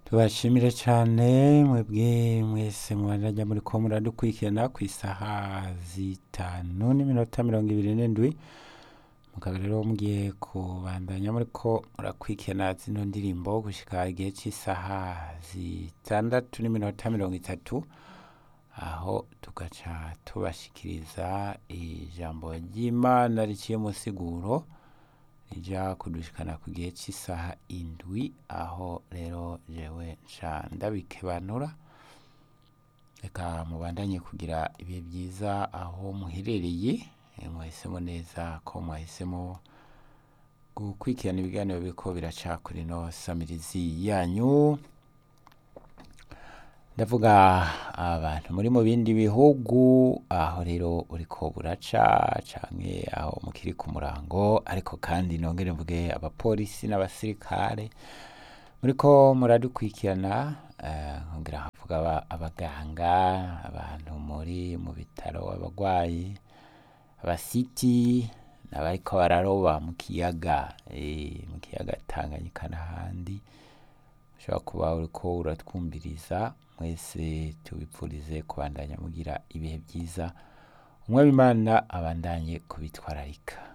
tubashimire cyane mwebwe mwese mubandanya muri ko muradukurikirana ku isaha zitanu n'iminota mirongo ibiri n'indwi mukaba rero mugiye kubandanya muri ko murakurikirana zino ndirimbo gushika igihe cy'isaha zitandatu n'iminota mirongo itatu aho tugaca tubashikiriza ijambo ry'imana riciye mu siguro rija kudushikana ku gihe cy'isaha indwi aho rero jewe nca ndabikebanura reka mubandanye kugira ibihe byiza aho muherereye Eh, mwahisemo neza ko mwahisemo gukurikirana ibiganiro biriko biraca kuri no samirizi yanyu ndavuga abantu muri mu bindi bihugu aho rero uriko buraca canke aho mukiri ku murango ariko kandi nongere mvuge abapolisi n'abasirikare muriko muradukurikirana eh, nkongera havuga aba- abaganga abantu muri mu bitaro abagwayi abasiti n'abariko bararoba mu kiyaga eh, mu kiyaga Tanganyika n'ahandi ushobora kuba uriko uratwumviriza mwese tubipfurize kubandanya mugira ibihe byiza umwami imana abandanye kubitwararika